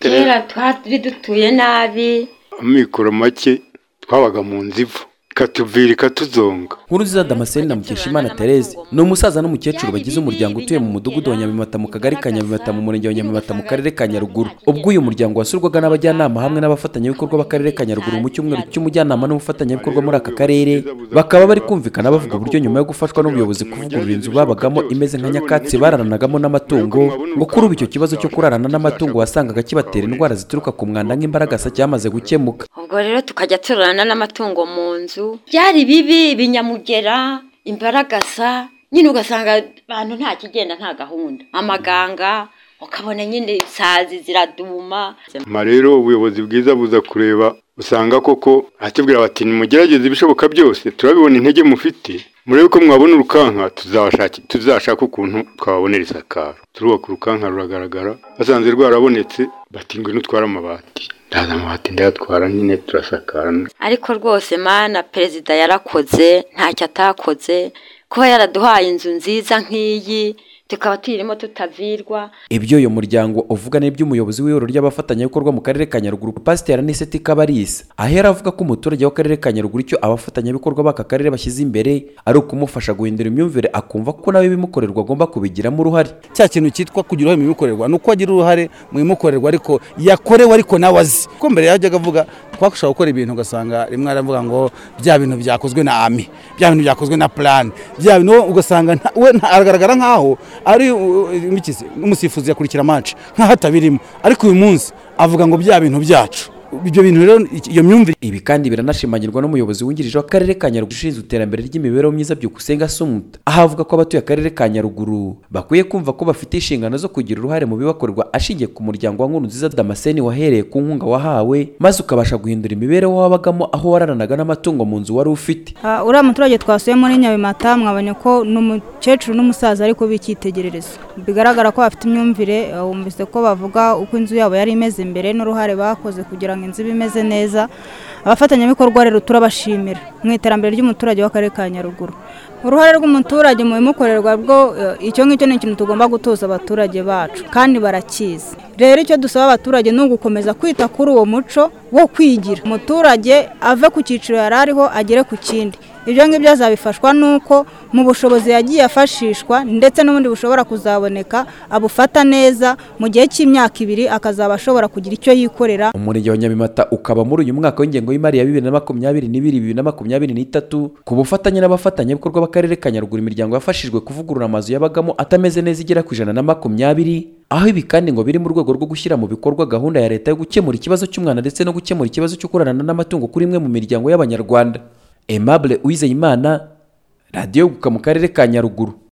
kera twari dutuye nabi amikoro make twabaga mu nzu ivu ikatuvira ikatuzonga nkuru nziza damascene na mukeshimana therese ni umusaza n'umukecuru bagize umuryango utuye mu mudugudu wa nyabimata mu kagari ka nyabimata mu murenge wa nyabimata mu karere ka nyaruguru ubwo uyu muryango wasurwaga n'abajyanama hamwe n'abafatanyabikorwa b'akarere ka nyaruguru mu cyumweru cy'umujyanama n'umufatanyabikorwa muri aka karere bakaba bari kumvikana bavuga uburyo nyuma yo gufashwa n'ubuyobozi kuvugurura inzu babagamo imeze nka nyakatsi bararanagamo n'amatungo ngo kuri ubu icyo kibazo cyo kurarana n'amatungo wasangaga kibatera indwara zituruka ku mwanda nk'imbaragasa cyamaze gukemuka ubwo rero tukajya turarana n'amatungo mu nzu byari bibi ibinyamugera imbaragasa nyine ugasanga abantu nta kigenda nta gahunda amaganga ukabona nyine isazi ziraduma nyuma rero ubuyobozi bwiza buza kureba usanga koko ahatubwira bati nimugerageze ibishoboka byose turabibona intege mufite murebe ko mwabona urukanka tuzashaki- tuzashaka ukuntu twababonera isakaro turubaka urukanka ruragaragara basanze rwarabonetse bati ngwino utware amabati ndaza amabati ndayatwara nyine turasakarana ariko rwose mana perezida yarakoze ntacyo atakoze kuba yaraduhaye inzu nziza nk'iyi tukaba tuyirimo tutavirwa ibyo uyu muryango uvuga ni iby'umuyobozi w'ihuriro ry'abafatanyabikorwa mu karere ka nyaruguru pasiteri aniseti kabarisa ahera avuga ko umuturage w'akarere ka nyaruguru icyo abafatanyabikorwa b'aka karere bashyize imbere ari ukumufasha guhindura imyumvire akumva ko nawe ibimukorerwa agomba kubigiramo uruhare cya kintu cyitwa kugira uruhare mu bimukorerwa ni uko agira uruhare mu bimukorerwa ariko yakorewe ariko nawe azi kuko mbere yajyaga avuga twakoshobora gukora ibintu ugasanga rimwe aravuga ngo bya bintu byakozwe na ami bya bintu byakozwe na plan bya bintu wowe ugasanga nta- we nta- aragaragara nkaho ari uh, imikizi n'umusifuzi yakurikira match nkaho atabirimo ariko uyu munsi avuga ngo bya bintu byacu ibyo bintu rero iki- iyo myumvire ibi kandi biranashimangirwa n'umuyobozi wungirije w'akarere ka nyaruguru ushinzwe iterambere ry'imibereho myiza byukusenga sumuta aho avuga ko abatuye akarere ka nyaruguru bakwiye kumva ko bafite inshingano zo kugira uruhare mu bibakorerwa ashingiye ku muryango wa nkuru nziza damascene wahereye ku nkunga wahawe maze ukabasha guhindura imibereho wabagamo aho wararanaga n'amatungo mu nzu wari ufite Ah, uriya muturage twasuye muri nyabimata mwabonye ko ni umukecuru n'umusaza ariko b'icyitegererezo bigaragara ko bafite imyumvire ah, wumvise ko bavuga uko inzu yabo yari imeze mbere n'uruhare bakoze kugira ngo inzu ibe imeze neza abafatanyabikorwa rero turabashimira mu iterambere ry'umuturage w'akarere ka nyaruguru uruhare rw'umuturage mu bimukorerwa bwo eh, icyo ngicyo ni ikintu tugomba gutoza abaturage bacu kandi barakizi rero icyo dusaba abaturage ni ugukomeza kwita kuri uwo muco wo kwigira umuturage ave ku cyiciro yari ariho agere ku kindi ibyo ngibyo azabifashwa n'uko mu bushobozi yagiye afashishwa ndetse n'ubundi bushobora kuzaboneka abufata neza mu gihe cy'imyaka ibiri akazaba ashobora kugira icyo yikorera umurenge wa nyabimata ukaba muri uyu mwaka w'ingengo y'imari ya bibiri na makumyabiri n'ibiri bibiri na makumyabiri n'itatu ku bufatanye n'abafatanyabikorwa b'akarere ka nyaruguru imiryango yafashijwe kuvugurura amazu yabagamo atameze neza igera ku ijana na makumyabiri aho ibi kandi ngo biri mu rwego rwo gushyira mu bikorwa gahunda ya leta yo gukemura ikibazo cy'umwana ndetse no gukemura ikibazo cyo kurarana n'amatungo kuri imwe mu miryango y'abanyarwanda aimable uwizeyimana radiyo guka mu karere ka nyaruguru